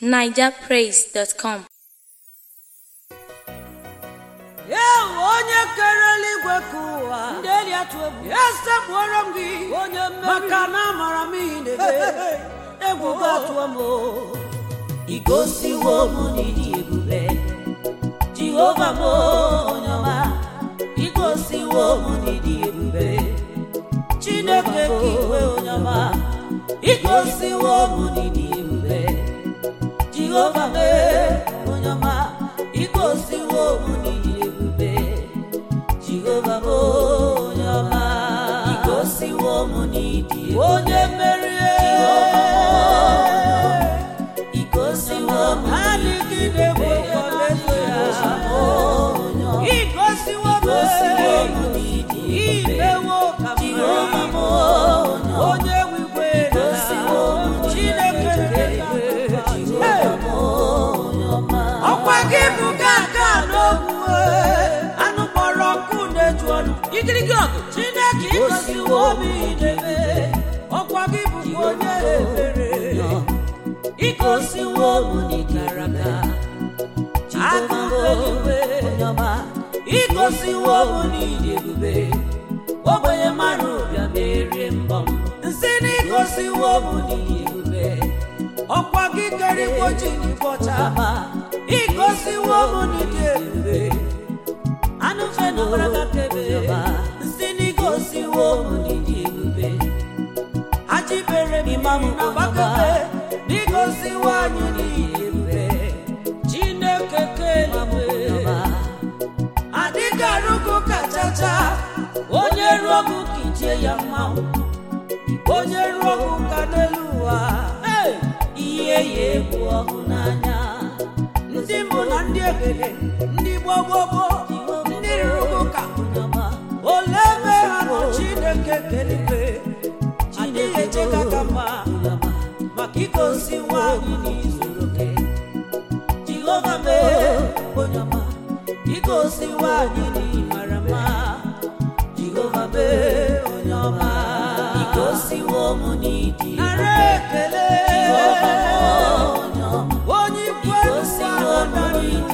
nigerpraise.com ya onye kere eluigwe ka ụwa ndị eli atụ egwu ya sekpuoro m gị onye maka na amara m ihe na-eme egwu gị atụọ m o. igosiwo m n'ịdị ebube jehova m onye ọma igosiwo m n'ịdị ebube chineke ka iwe onye ọma igosiwo m n'ịdị ebube jehova m onye ọma igosiwo m n'ịdị ebube jehova m onye ọma igosiwo m n'ịdị ebube onye merie igosiwo m n'ịdị ebube igosiwo m n'ịdị imewo ka jehova m onye nwigwe chineke ọkwa gị bụ gaga n'ogwu anụ kpọrọ nkụ na-eju ọnụ igirigi ọgụ chineke igosiwo m idebe ọkwa gị bụ onye ebere igosiwo m n'ikara aka agụgbe igosiwo m n'ịdị ebube ogbenye mmadụ bịa merie mbọ m nsị na igosiwo m n'ịdị ebube ọkwa gị kere igbo ji n'ịbọcha igosiwo m n'ịdị ebube anụ fe na ọbara kebe nsị na igosiwo m n'ịdị ebube ajibere m imam na gbakebe n'igosiwo anyị n'ịdị ebube chineke keligwe adịghị arụgụ kachacha onye ruo ọgụ ka ijie ya mmanwụ onye ruo ọgụ ka n'elu ụwa Hey! ihe ya egwu ọhụ n'anya ndị mbụ na ndị egede ndị gbogbogboo ndị rụrụ ụka ole ebe ha nọ chineke keligwe adịghị echeka ka mma maka igosi nwaanyị n'izuru oke jehova mee onye ọma igosi nwaanyị n'ịmara mma jehova mee onye ọma igosiwo m n'ịdị nara ekele onye ikwu igosiwo m n'ịdị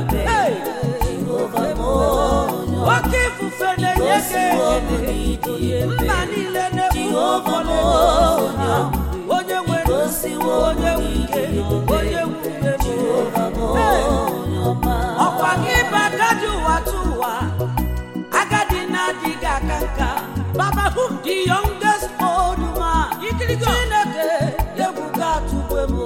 oke ifufe na-enye gị ekele mba niile na-ekwu ụfọdụ onye nwere onye nwike onye nwuke ọkwa gị bụ agadi ụwa tụ ụwa agadi na-adịghị aka nka baba whom the youngest old man chineke egwu ga-atụgbe m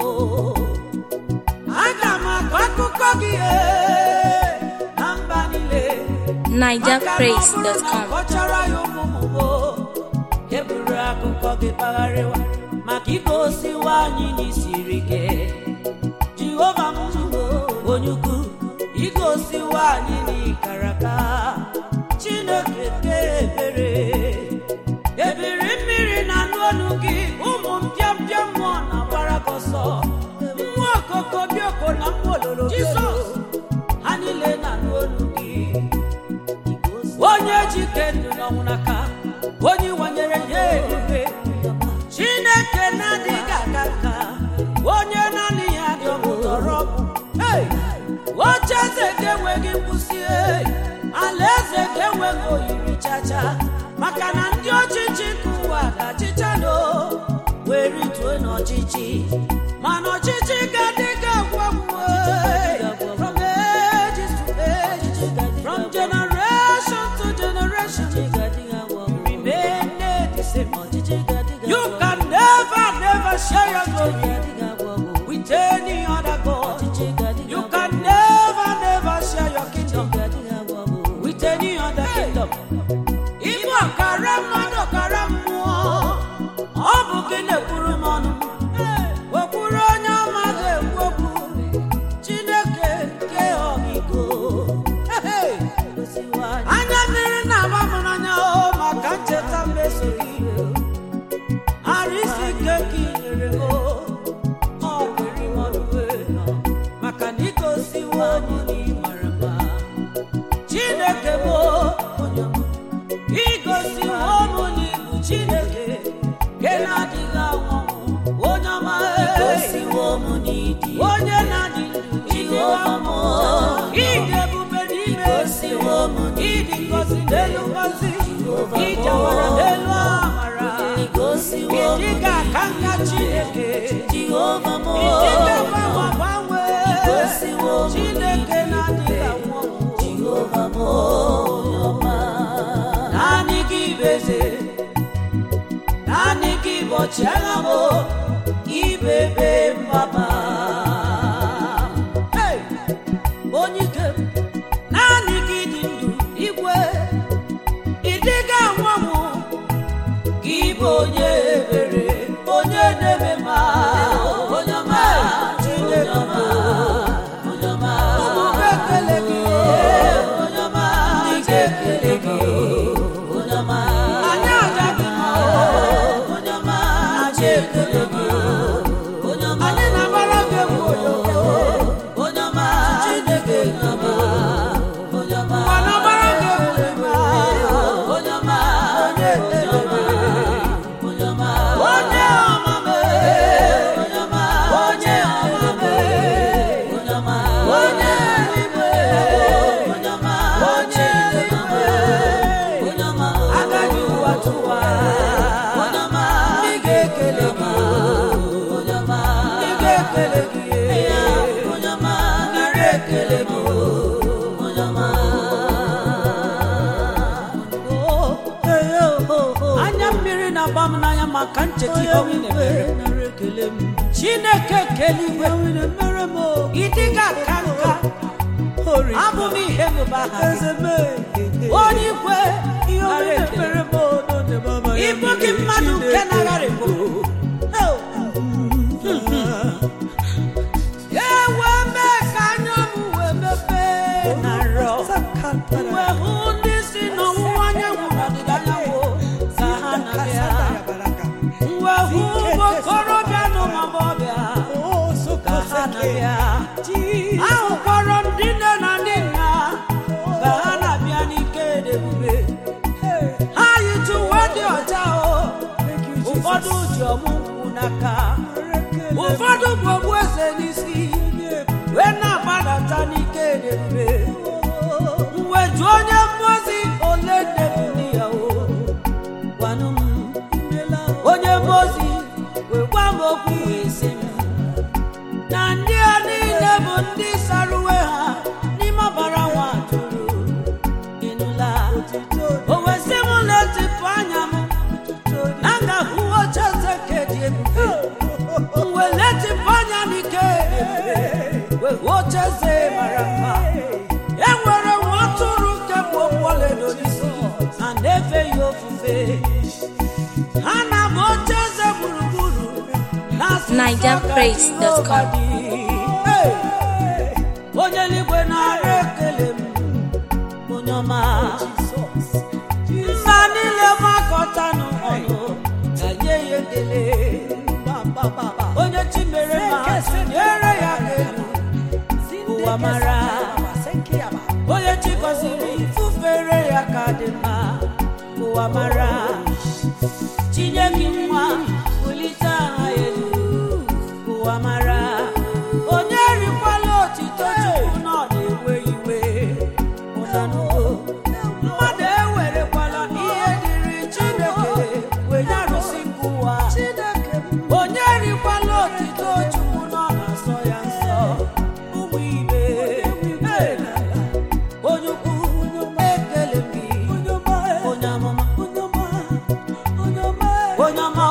aga m akọ akụkọ gị ee, na mba niile nigerpraise.com kọchara ya ụmụmụmo eburu akụkọ gị kpagharịwa maka igosiwa anyị n'isiri ike jehova m onye ukwu igosiwa anyị n'ikara aka chineke ke ebere ebiri mmiri na anụ olu gị ụmụ mpịampịa mmụọ na-agbara gị ọsọ mmụọ okoko bioko na mmụọ ololo jizọs ha niile na anụ olu gị onye jike ndụ n'ọnwụ n'aka onye wanyere ya ebube chineke na-adịghị aga nka onye naanị ya dọpụtara ọgwụ Hey! oche eze ga-enweghị nkwụsị hey! ala eze ga-enweghị oyiri chacha maka na ndị ọchịchị ka ụwa ga-achịchado wee rituo n'ọchịchị mana ọchịchị ga-adịghị agwa m hey! from ages to ages from generation to generation remain the same you can never never share your glory with any other God you can never never share your kingdom with any other kingdom Igbo ọkara mmadụ ọkara mmụọ ọ bụ gị na-ekwuru m ọnụ wekwuru onye ọma ga-ekwu onye na-adị ndụ Jehova m, ịdị ebube n'ime Igosiwo m ịdị ngọzi n'elu ngọzi Jehova m, ịjawara n'elu amara igosiwo m ịdị ga-aka nka Chineke Jehova m, ịdị ga-agbanwe agbanwe Igosiwo m Chineke na-adịghị anwụ anwụ Jehova m, onye ọma. naanị gị bụ eze naanị gị bụ ọchịagha m ibebe mbaba Hey! onye ike m, naanị gị dị ndụ igwe ịdịga anwanwụ gị bụ onye ebere onye na-eme ma onye ọma Chineke bụ Onye ọma, ụmụ ga-ekele gị onye ọma ndị ga-ekele gị onye ọma, anyị aja gị mma onye ọma, anyị ekele gị onye ọma, anyị na-agbara gị egwu oyoyo onye ọma, Chineke onye ọma, ma na-agbara gị egwu ịma onye ọma, onye ekele gị onye ọma, onye ọma mee onye ọma, onye ọma mee onye ọma, onye eluigwe onye ọma, onye eluigwe onye ọma, agaghị ụwa tụwa onye ọma, ndị ga-ekele gị onye ọma, ndị ga-ekele gị onye ọma, nara ekele gị onye ọma. anya mmiri na-agba m n'anya maka ncheta ihe ọma ị na-emere chineke kele igwe ịdịga aka nka abụ m ihe mụba aha gị onye ikwe nara ekele ịbụ gị mmadụ nke na-agharịbụ ewe mee ka anya m wee mepee na nrọ wee hụ ndị si n'ọwụwa anyanwụ na ọdịda anyanwụ ka ha na-abịa wee hụ ụmụ okorobịa na ụmụ agbọghọbịa ka ha na-abịa ahụkwara m ndị nne na ndị nna ka ha na-abịa n'ike na ebube ha yitu uwe dị ọcha o ụfọdụ ji ọmụ nkwụ n'aka ụfọdụ bụ ogbueze n'isi wee na-agbadata n'ike na ebube mgbe jụ onye mmụozi ole nne bụ di ya o gwanụ m onye mmụozi wee gwa m okwu wee sị m na ndị a niile bụ ndị sara uwe ha n'ime ọbara nwa atụrụ ịnụla o wee sị m letịpụ anya m na m ga-ahụ oche eze nke dị ebube mgbe letịpụ anya n'ike wee hụ oche eze mara mma e nwere nwa atụrụ nke bụ okpu ọlaedo n'isi na na-efe ya ofufe ha na-abụ oche eze gburugburu na-asụ nsọ NigerPraise.com. ka Jehova dị. Hey! onye eluigwe na-ara ekele m onye ọma mba niile makọtanụ ọnụ ga-nye ya ekele onye chi mere ma nyere ya aka elu ụwa mara onye chi gọziri fufere ya ka dị mma ụwa mara tinye gị nwa bulite aha elu ụwa mara onye rikwala otito chukwu na ọ na-ewe iwe ụnanụgo mmadụ ewerekwala ihe dịrị chineke wee nye arụsị nke ụwa onye rikwala otito chukwu na ọ na-asọ ya nsọ ụmụ ibe Hey! onye ukwu ekele m gị onye amụma onye ọma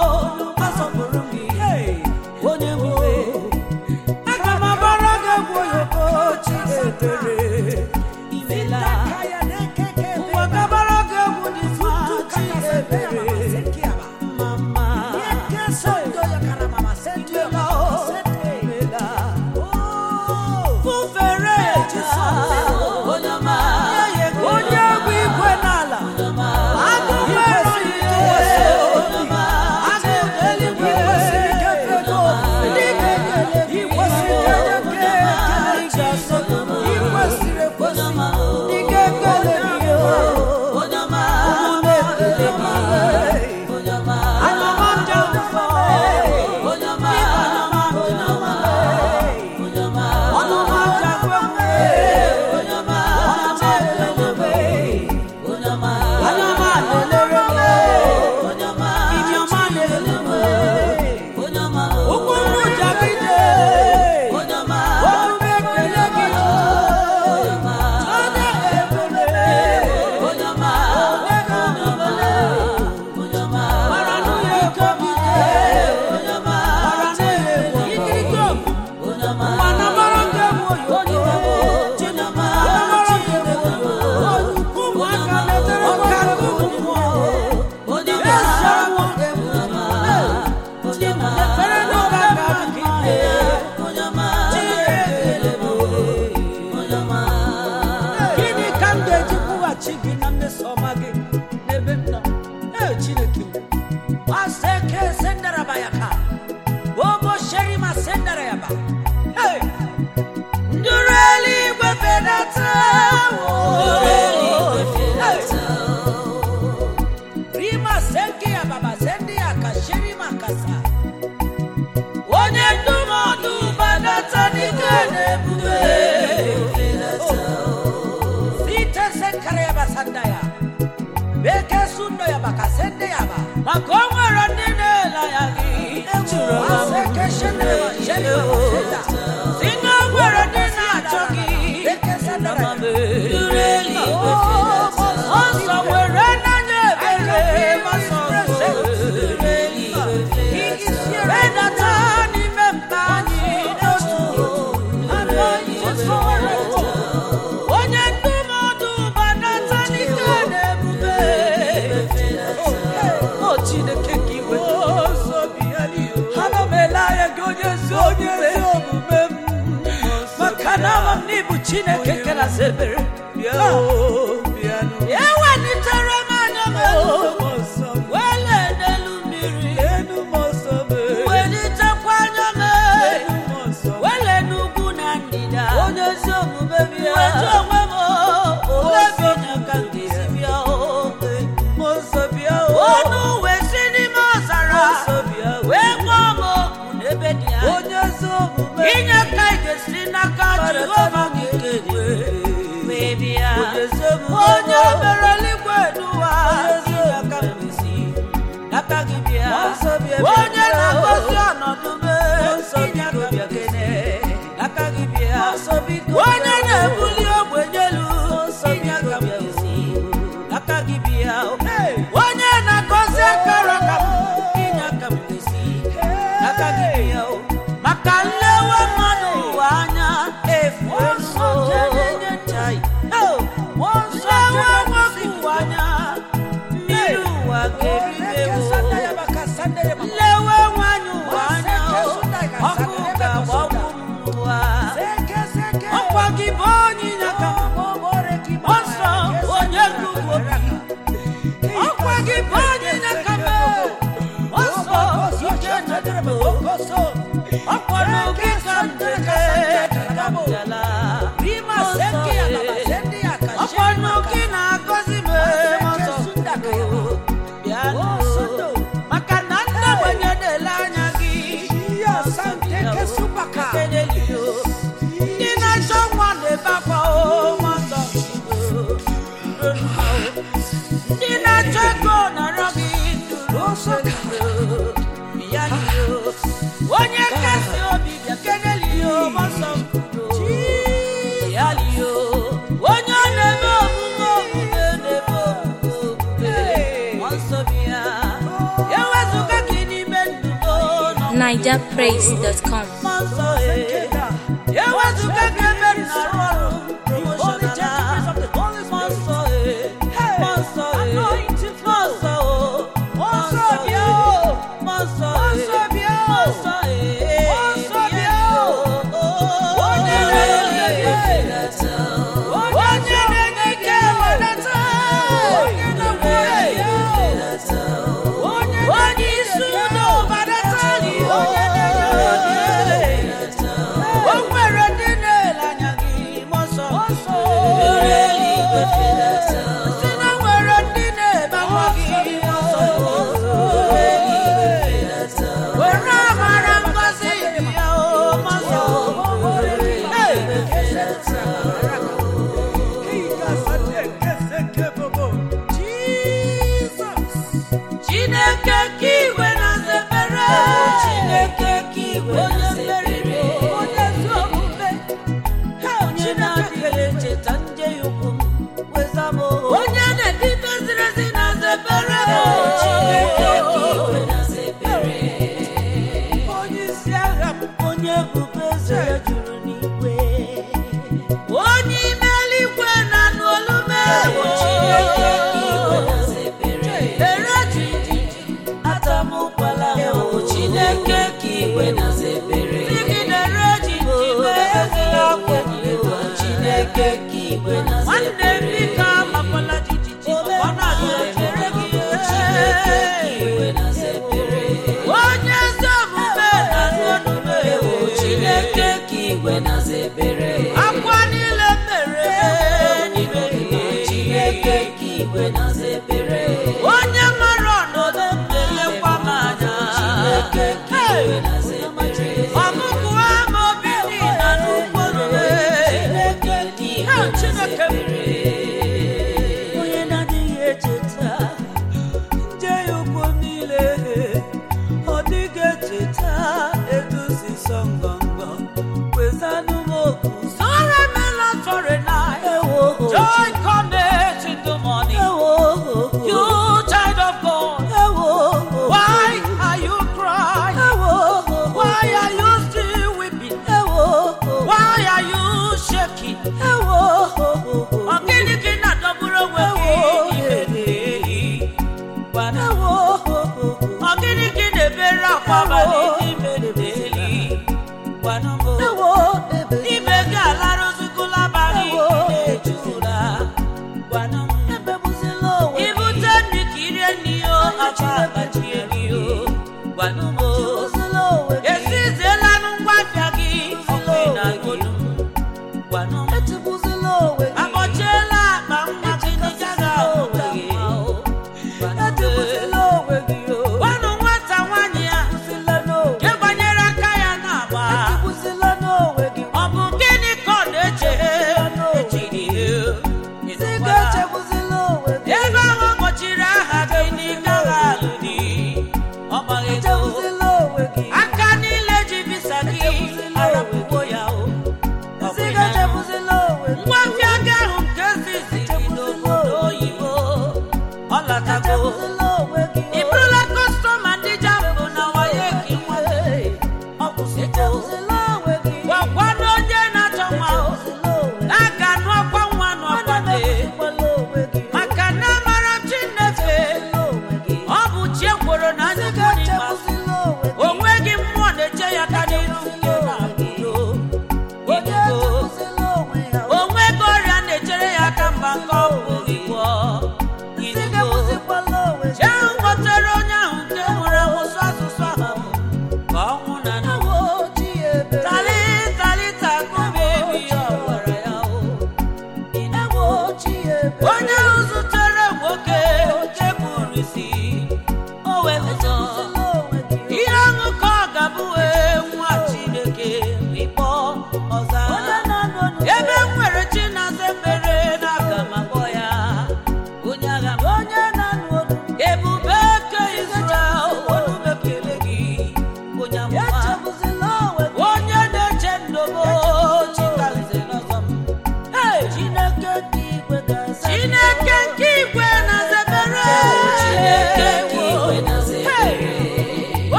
na ama m n'ịbụ chineke nke na zebere bịa o bịanụ ewelitere m anya m elu Mmụọ nsọ m wele n'elu mmiri enu mmụọ nsọ m welitekwa anya m enu mmụọ nsọ m wele n'ugwu na ndịda onye ezi omume bịa wetu onwe m ole bi na ka m ga-esi bịa o mmụọ nsọ bịa o ọnụ wee si n'ime ọzara mmụọ nsọ bịa o wee kpọọ m oku n'ebe dị anya onye ezi omume inye ka ị ga-esi n'aka jehova gị kegbe wee bịa onye ezi omume onye mere eluigwe n'ụwa inye aka m esi n'aka gị bịa Mmụọ nsọ bịa bịa onye bịa. na-agọzi ọnọdụ m nsọ inye biko aka m bịa esi n'aka gị bịa Mmụọ nsọ biko onye bịa. na-ebuli ogbenye elu nsọ inye biko aka m bịa. esi n'aka gị bịa Hey. onye na-agọzi akara aka m inye aka m esi n'aka gị bịa o maka nlewe mmadụ ụwa anya efu nsọ chai nlewe nwoke ụwa anya mmiri ụwa ga-eribewo nlewe nwanyị ụwa anya ọkụ ga-agbagbu m n'ụwa ọkwa gị bụ onye nyaka ọsọ onye nnukwu obi ọkwa gị bụ onye nyaka m ọsọ ike na-edebe ọkpọrọ gị ka m deke ka m bịala ọkpọrọ gị na-agọzi m ọsọ bịa nụ maka na ndị ogbenye na-ele anya gị ekelelio ndị na-achọ nwa na-ebe akwa o nwasọ ndị na-achọ ego nọrọ gị nduru ya liyo onye kasị obi bịa kelelio gbasọ mkwudo ya liyo onye ọ na-eme omume omume na-eme omume omume nsọ bịa ewezụga gị n'ime ndụdo nọ NigerPraise.com. mmụọ nsọ ee ewezụga gị ebe m na-arụ ọrụ promoshonala mmụọ nsọ ee mmụọ nsọ ee mmụọ nsọ o mmụọ nsọ bịa o mmụọ nsọ ee mmụọ nsọ ee bịa o onye na-enye ike onye na-enye ike wedata onye na-enye ike onye isi udo badata onye na-enye ike o nwere ndị na-ele anya gị mmụọ nsọ si na nwere ndị na-ebe akwa gị mmụọ nsọ were amara ngozi ya o mmụọ nsọ chineke ka igwe na zebere chineke ka igwe na zebere onye ezi omume onye na-adịghị echeta ndị ya ukwu m weza m onye na-edite ziri ezi na zebere chineke ka igwe na zebere onye isi agha m onye ebube eze ya juru n'igwe onye ime eluigwe na n'olume chineke ka igwe na zebere ere jiji atamukwala ewu chineke ka igwe na zebere digidere jiji meezila akwenyewo chineke ka igwe na zebere nwanne bika amakwala jijiji ọ na-adịrị gị chineke ka igwe na zebere onye ezi omume na n'onume ewu chineke ka igwe na zebere akwa niile mere n'ime gị chineke ka igwe na zebere onye mara ọnọdụ m na-elekwa m anya chineke ka igwe na zebere ọmụgwọ ama obi dị na n'ugbo chineke ka igwe na zebere onye na-adịghị echeta nje ya ukwu niile ọ dịghị echeta eduzi sọ ngọngọ kwezanụ m okwu sọrọ mela sọrọ na joy comes in the morning you child of God why are you crying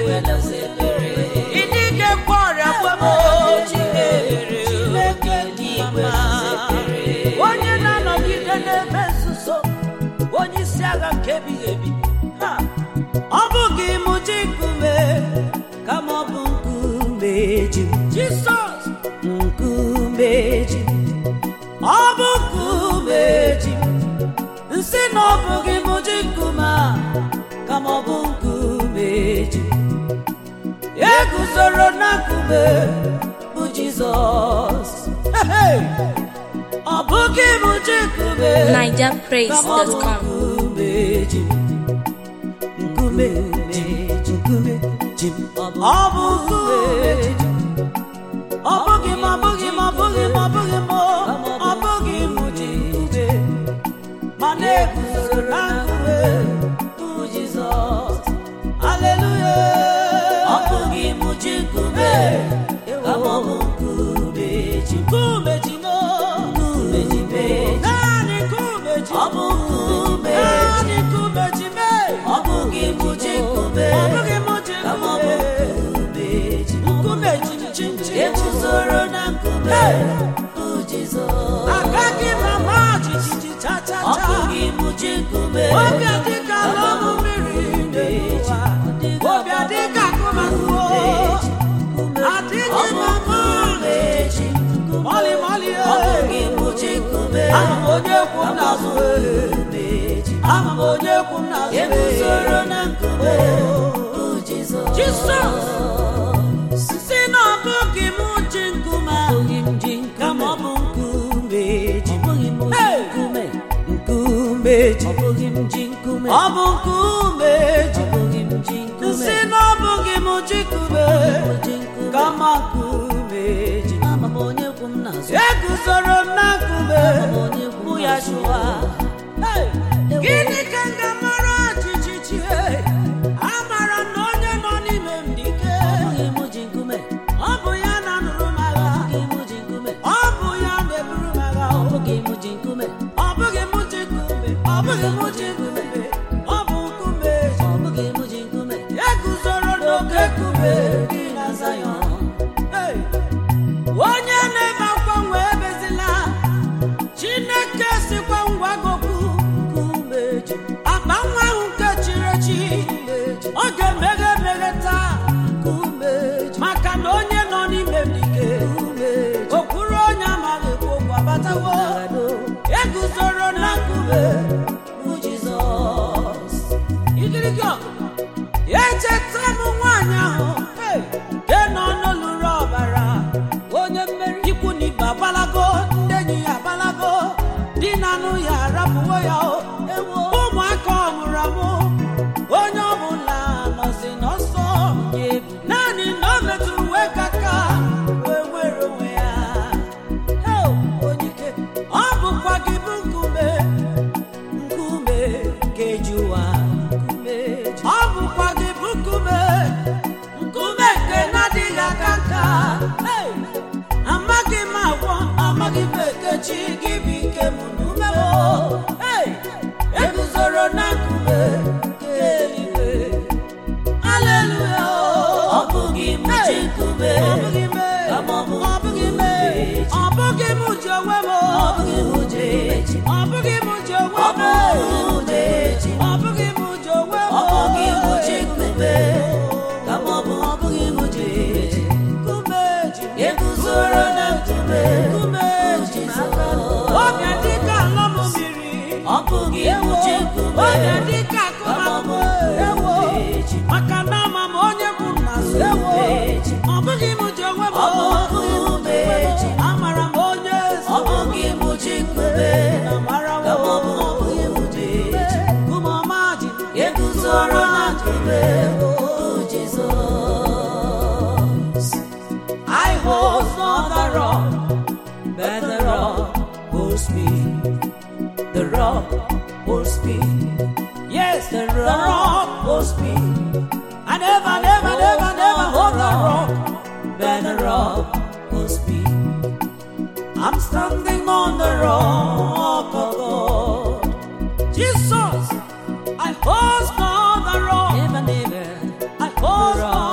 ewelasa ekpere ịdị ike gwa ọrịa gwamo Chineke dị ewelasa ekpere onye na-anọgide n'ebe nzuzo onye isi agha nke ebighị ebi Ha! ọ bụghị mụ ji nkume kama ọ bụ nkume ji m. jisọs nkume ji m. ọ bụ nkume ji m. nsị na ọ bụghị mụ ji nkume a kama ọ bụ nkume ji m. eguzoro na nkume bụ jizọs Hey! ọ bụghị mụ ji nkume NigerPraise.com. nkume ji m. nkume ji m. nkume ji m. ọ bụ nkume ji m. ọ bụghị m ọ bụghị m ọ bụghị m ọ bụghị m ọ bụghị m ji nkume ma na-eguzoro na nkume bụ jizọs aleluya ọ bụghị mụ ji nkume kama ọ bụ nkume ji m. nkume ji m nkume ji m naanị nkume ji ọ bụ nkume naanị nkume ji m ọ bụghị mụ ji nkume ọ bụghị m ji kama ọ bụ nkume nkume ji m. nkume ji m chi chi eguzoro na nkume bụ Jizọs agaghị m ama jijiji cha cha ọ cha bụghị mụ ji nkume obi adịka ala ọnụ mmiri n'ụwa obi adịka akụmakụ adịghị m ama nkume ji m. mọlị mọlị ọ bụghị mụ ji nkume ama m onye kwu m n'azụ nkume ji m. ama m onye kwu m n'azụ eguzoro na nkume bụ Jizọs Jisọs si na ọ bụghị m ji nkume abụghị m ji kama ọ nkume bụ nkume ji ọ bụghị m ji Hey! nkume nkume ji ọ bụghị m ji nkume ọ bụ nkume ji ọ bụghị m ji nkume si na ọ bụghị m ji nkume m ji nkume kama nkume ji ama m onye kwu m n'azụ eguzoro m na nkume onye kwu bụ m ya n'azụ. chụwa Hey! gịnị ka m ga-amara jijiji amara na onye nọ n'ime m dị ike ọ bụghị m ji nkume ọ bụ ya na-anụrụ m agha ọ bụghị m ji nkume ọ bụ ya na-eburu m agha ọ bụghị m ji nkume ọ bụghị m ji nkume ọ bụghị m ji nkume ọ bụ nkume ji ọ bụghị m ji nkume eguzoro n'oke nkume dị na Zayọn Hey! onye na-eme akwa nwe ebezila chineke sikwa ngwa goku nkume ji akpa nwa ahụ nke chiri echi ọ ga-emeghe emeghe taa nkume ji maka na onye nọ n'ime m dike okwuru onye amaghị ekwu okwu abatawo eguzoro na nkume bụ jizọs igirigi ọgụ echeta m nwaanyị ahụ hey, nke nọ n'olulu ọbara onye mmeri ikwu na ibe agbalago ndị enyi ya agbalago di na anụ ya arapụwo ya o ewo ụmụaka ọ mụrụ amụ onye ọbụla nọzi n'ọsọ naanị na o metụrụ uwe kaka wee nwere onwe ya Hey, onye ike ọ bụkwa gị bụ nkume nkume ga-eji ụwa nkume ji- ọ bụkwa gị bụ nkume nkume nke na-adịghị aka nka Hey! amaghị m agwọ amaghị m ekechi gị bụ ike m n'ume m Hey! eguzoro na nkume nke eluigwe aleluya ọ bụghị m ji nkume ọ bụghị m kama ọ bụ ọ bụghị m nkume ji ọ bụghị m ji onwe m ọ bụghị m ji nkume ji ọ bụghị m ji onwe ọ m bụghị m ji ọ bụghị m ji onwe m ọ bụghị m ji nkume kama ọ bụ ọ bụghị m ji nkume ji nkume ji eguzoro na nkume nkume ji Jizọs. obi adịka ala m mmiri ọ bụghị m ji nkume obi adịka akụmakụ ewo maka na ama m onye bụ nna so ewo ọ bụghị m ji onwe m Ọ bụghị m ji. amara m onye ọ bụghị m ji nkume amara m kama ọ bụ ọ bụghị m ji nkume ọma ji eguzoro na nkume bụ Jizọs I hold on the rock, but the rock holds me. The rock holds me. Yes, the rock holds me. I never, never, never, never hold the rock, but the rock holds me. I'm standing on the rock of God. Jesus, I hold on the rock. never never I hold on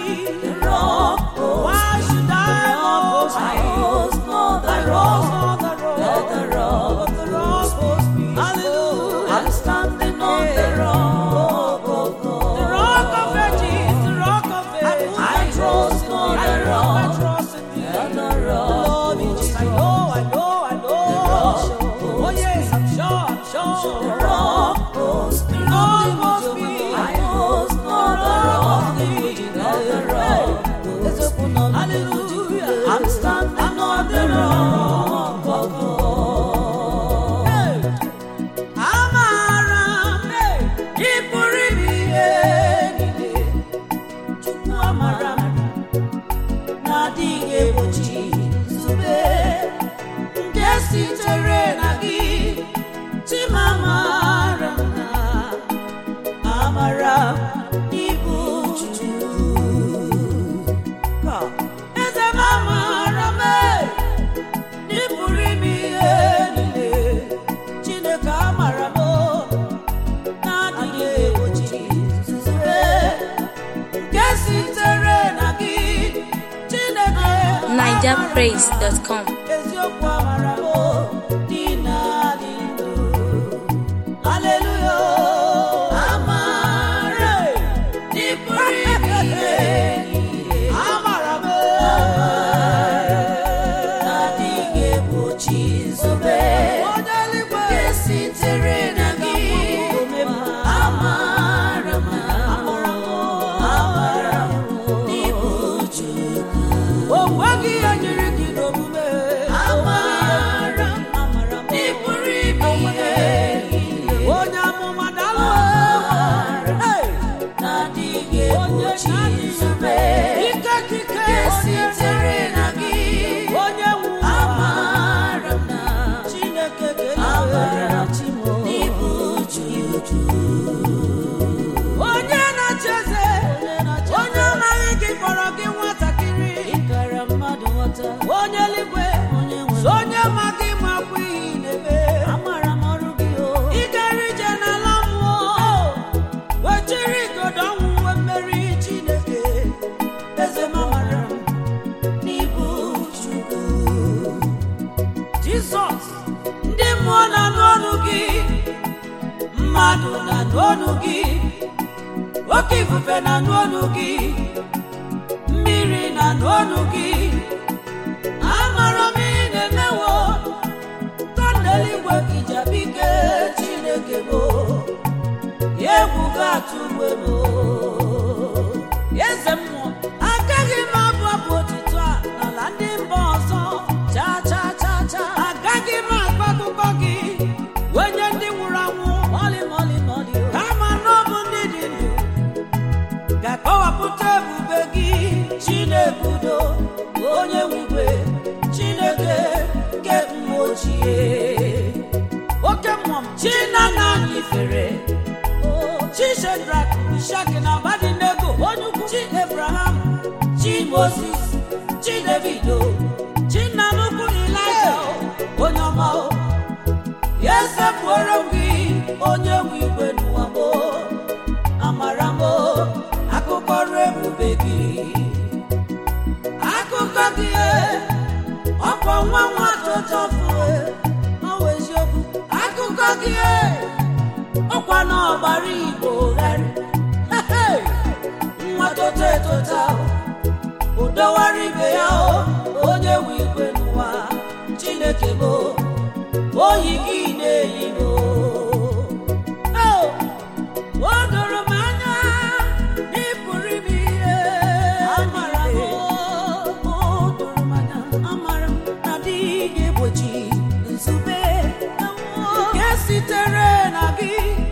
The rock holds Why me. should I The rock boast? I host not the I rock. rose on the rock. Let the rock But the rock holds me. Hallelujah. I'm standing on the rock of God. The rock of ages, the rock of ages. I trust on I the put my rock. trust in thee. Let the rock Lord, holds Jesus, I me. know, I know, I know. rock Oh yes, I'm sure, I'm The sure. rock holds me. The rock holds me. I host not the rock. Let the rock holds me. Hallelujah. I'm standing on the rock of God. Hey. Amara m, hey, ị pụrụ ime ihe niile. Chukwu amara m, na-adịghị egbochi nzube nke sitere na gị. Chimamara m na amara m n'ibu Chukwu. Eze m amara m, hey, ị pụrụ ime ihe niile. Chineke amara m na-adịghị egbochi nzube nke sitere na gị Chineke amara m. NigerPraise.com. eziokwu amara m dị na-adị ndụ Haleluya amara dị pụrụ ime ihe amara m na-adịghị egbochi nzube onye eluigwe nke sitere na gị amara m amara m n'ịbụ Chukwu o nweghị ihe nyere gị n'omume amara m n'ịpụrụ ime ihe niile onye amụma dalụ na-adịghị egbochi nzube ike kike nke sitere na gị onye nwe ụwa amara m na Chineke amara ga-enyere m n'ịbụ Chukwu onye na-achị eze onye amaghị gị kpọrọ gị nwatakịrị ịkara mmadụ nghọta onye eluigwe onye nwe so onye ma gị makwa ihe ị na-eme amara m ọrụ gị o ị gara ije n'ala mmụọ wechiri igodo ọnwụ nwe mmeri Chineke eze m amara m n'ịbụ Chukwu Jizọs ndị mmụọ na-anụ ọnụ gị mmadụ na-anụ ọnụ gị oke ifufe na-anụ ọnụ gị mmiri na-anụ ọnụ gị amara m ị na-emewo tọneligwe ijabike Chineke bụ ya egwu ga-atụ mgbe bụ eze mmụọ agaghị m abụ abụ otuto a n'ala ndị mba ọzọ cha cha cha cha agaghị m akọ akụkọ gị wenye ndị nwụrụ anwụ mọlị mọlị mọlị o kama na ọ bụ ndị dị ndụ ga-akọwapụta ebube gị Chinebudo onye nwigwe Chineke nke mmụọ ochie oke mmụọ m Chinana anyị fere chi Shedrak Mishak na Abednego onye ukwu chi Abraham chi Moses chi Davido chi nna nnukwu Ịlaịja onye ọma o ya esepụrụ m gị onye nwe igwe n'ụwa m amara m akụkọ ọrụ ebube gị akụkọ gị ọkwa nwa nwa tụtọfụ ọwa eziokwu akụkọ gị ọkwa n'ọgbara igbo gharị nwa tota etota udowara ibe ya o onye nwe igwe n'ụwa chineke bụ oyi gị na-eyi m o doro m anya na ị pụrụ ime ihe amara m o doro m anya amara m na adịghị egbochi nzube nke sitere na gị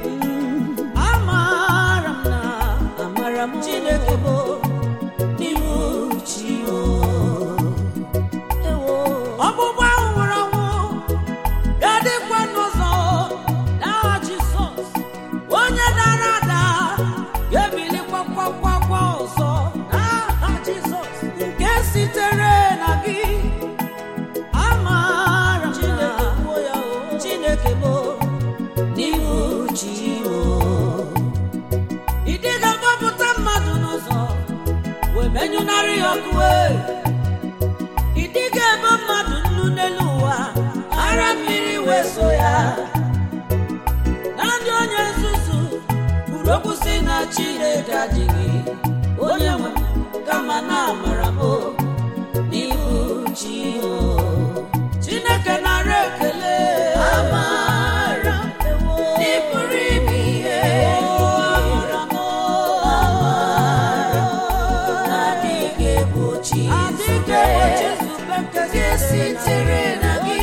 amara m na amara m Chineke bụ n'ịbụ chi o ewo ọgbụgba ahụ nwụrụ anwụ ga-adịkwa n'ụzọ menyụnarị ya ọkụ e. ị dịghị ebe mmadụ nnu n'elu ụwa ara mmiri wee so ya na ndị onye nzuzu kwuru okwu si na chineke adịghị onye nwe m kama na amara m n'ihu chi o. chineke nara ekele amara n'ịpụrụ ime ihe amara m amara na-adịghị egbochi adịghị egbochi nzube nke nke sitere na gị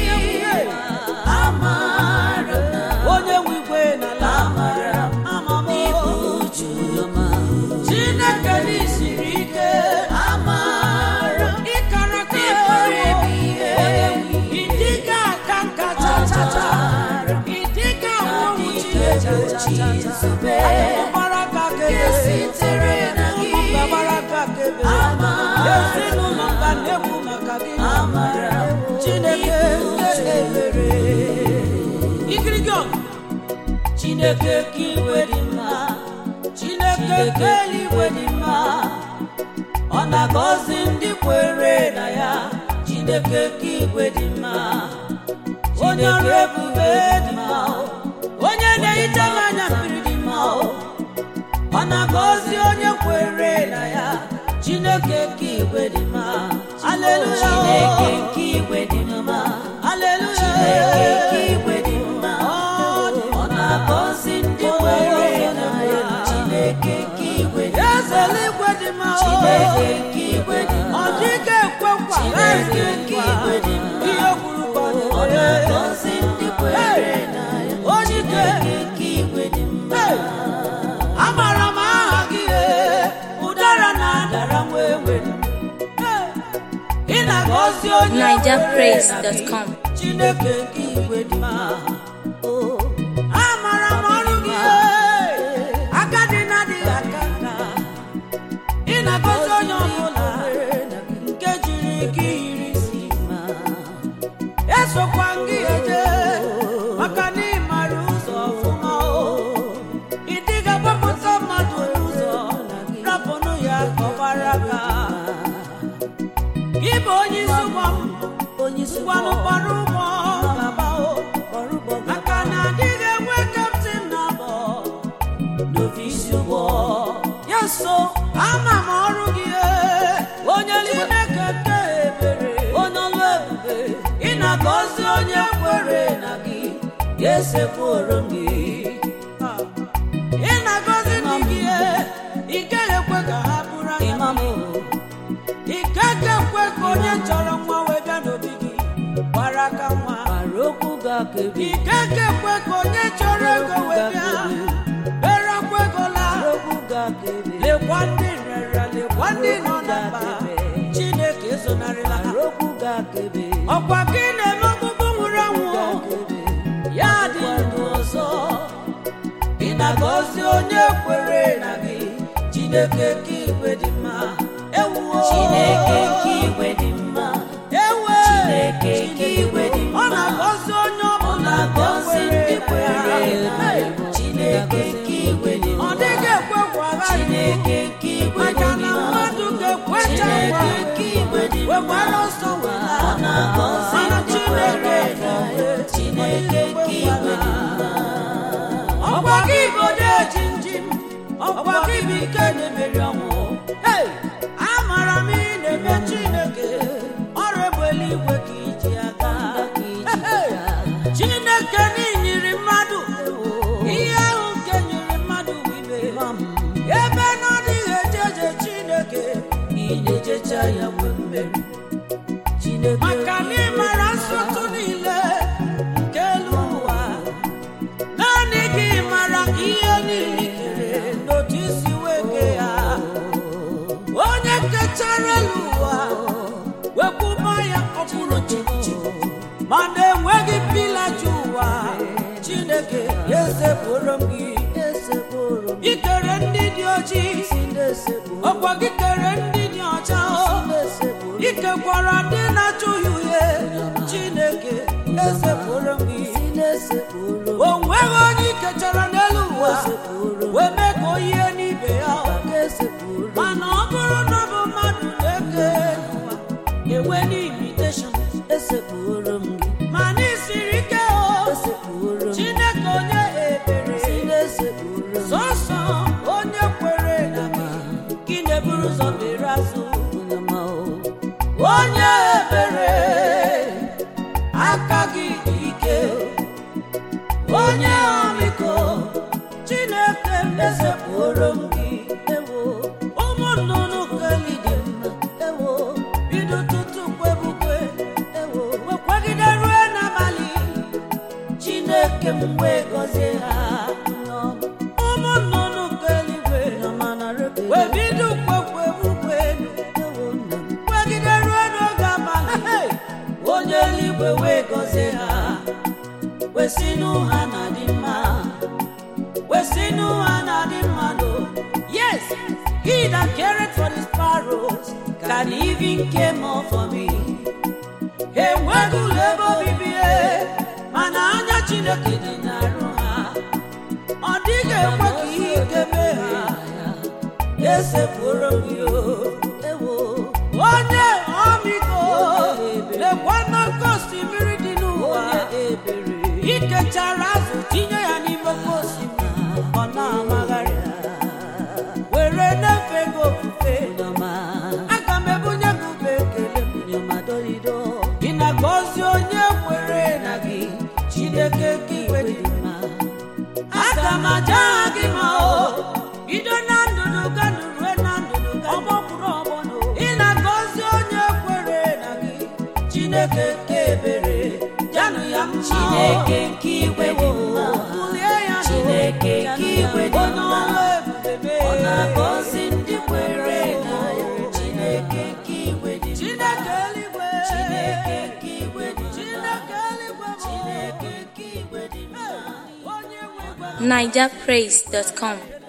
amara na onye nwe igwe n'ala amara ama m n'ibu uju chineke n'isiri ike amara ịkara ka n'ịpụrụ ime ihe ịdịga aka nka chachacha ịdịga ọnwụ na-adịghị egbochi nzube gbara aka nke kebe sitere na gị ụmụ gbara aka kebe amara ezinụlọ ka na-ekwu maka gị amara chineke nke ebere ikirigi ọgụ chineke ka iwe dị mma chineke nke eluigwe dị mma ọ na-agọzi ndị kwere na ya chineke ka igwe dị mma onye ọrụ ebube dị mma onye na-ehicha m anya mmiri dị mma ọ na-agọzi onye kwere na ya chineke ka igwe dị mma Hallelujah. chineke ka igwe dị mma aleluya chineke ka igwe dị mma ọ na-agọzi ndị kwere na ya chineke ka igwe dị mma eze eluigwe dị mma chineke ka igwe dị ọ mma dịghị ekwe nkwa Chineke nke igwe dị mma. ihe kwuru ka ọ ọ na-eme. na-agọzi ndị kwere na ya Onye ike. chineke ka igwe dị mma Hey! amara m aha gị ee, ụdara na-adara nwa ewe Hey! ị na-agọzi onye NigerPraise.com. chineke ka igwe dị mma Oh, amara m ọrụ gị ee, agadi na-adịghị aka nka ị na-agọzi onye ọbụla nke jiri gị yiri isi ma esokwa gị eje maka na ị mara ụzọ ọfụma o ị dịga gbapụta mmadụ n'ụzọ rapụnụ ya ka ọ gbara aka gị bụ onye isi ụgbọ m onye isi ngwanụ gbara ụgbọ gaba o ọrụ ụgbọ maka na adịghị enwe kaptin na abọ n'ofisi ụgbọ ya so ama m ọrụ gị ee, onye chineke nke ebere onye ọlụ ebube ị na-agọzi onye kwere na gị ga-esekwuru m gị ị na-agọzi ndị gị ee, ị gaghị ekwe ka ha bụrụ anya imam ị gaghị ekwe ka onye chọrọ nwa wee bịa n'obi gị gbara aka nwa gbara okwu ga-akebi ị gaghị ekwe ka onye chọrọ ego wee bịa bere akwa ego laa okwu ga-akebi lekwa ndị nrịarịa lekwa ndị nọ na mba chineke ezonarịla ha gbara okwu ga-akebi ọkwa gị na-eme ọkpụkpụ nwụrụ anwụ ga-akebi ya dị ndụ ọzọ ị na-agọzi onye kwere na gị chineke ka igwe dị mma ewuo chineke nke igwe dị mma ewe Chineke ka igwe dị mma. ọ na-agọzi onye ọ ọbụla na-agọzi ndị kwere na Hey! ya chineke nke igwe dị ọ mma dịghị ekwe kwa agha chineke nke igwe dị maka na mma mmadụ ga-ekwecha chineke nkwa nke igwe dị mma wekwara ọsọ wela ọ na-agọzi mana ndị chineke kwere na ya chineke nke igwe dị mma ọkwa gị bụ odeji njim ọkwa gị bụ ike na-emeri ọnwụ Hey! amara m ị na-eme chineke ọrụ egbe eluigwe ka iji aga Hey! chineke n'inyiri mmadụ ihe ahụ nke nyiri mmadụ bụ ibe ebe na ọ dịghị eje eje chineke ị na-ejecha ya nwee mmeri chineke maka na ịmara nsọtụ niile nke elu ụwa naanị gị mara ihe niile i kere n'otu isi wee kee ya onye kechara elu ụwa wekwuba ya ọkpụrụ chimchim mana enweghị pila ji ụwa chineke esepụrụ m gị esekporo m ikere ndị dị ojii isi na-esekporo ọkwa gị kere ndị dị ọcha o na-esekporo ikekwara ndị na-achụghị uhie chineke esepụrụ m gị isi na-esekporo o nweghị onye ikechara n'elu ụwa esekporo wee mee ka o yie n'ibe ya ga-esekporo mana ọ bụrụ na ọ bụ mmadụ can even came up for me enweghị ụlọ ebe obibi e, mana anya chineke dị n'arụ ha ọ dịghị ekwe ka ihe ike mee ha esepụrụ m yo ewo onye ọmịiko lekwa n'oke osimiri dị n'ụwa onye ebere ikechara azụ tinye ya n'ime oke osimiri ọ na-amagharị were na-efe gị ofufe nyoma aga m ebunye gị ube ekele m nyoma dolido ị na-agọzi onye kwere na gị chineke ka igwe dị mma aga m aja aha gị ma o bido na ndụnụ ganụ rue na ndụnụ ọgbọ kwuru ọgbọ no ị na-agọzi onye kwere na gị chineke ka ebere janụ ya mma o. chineke nke igwe dị mma Bulie ya n'ụwa. Chineke nke igwe dị Onye mma. ọrụ ebube mee. ọ na-agọzi ndị kwere na ya chineke nke igwe dị mma Chineke eluigwe chineke nke igwe dị mma Chineke eluigwe bụ chineke nke igwe dị mma onye nwe igwe NigerPraise.com.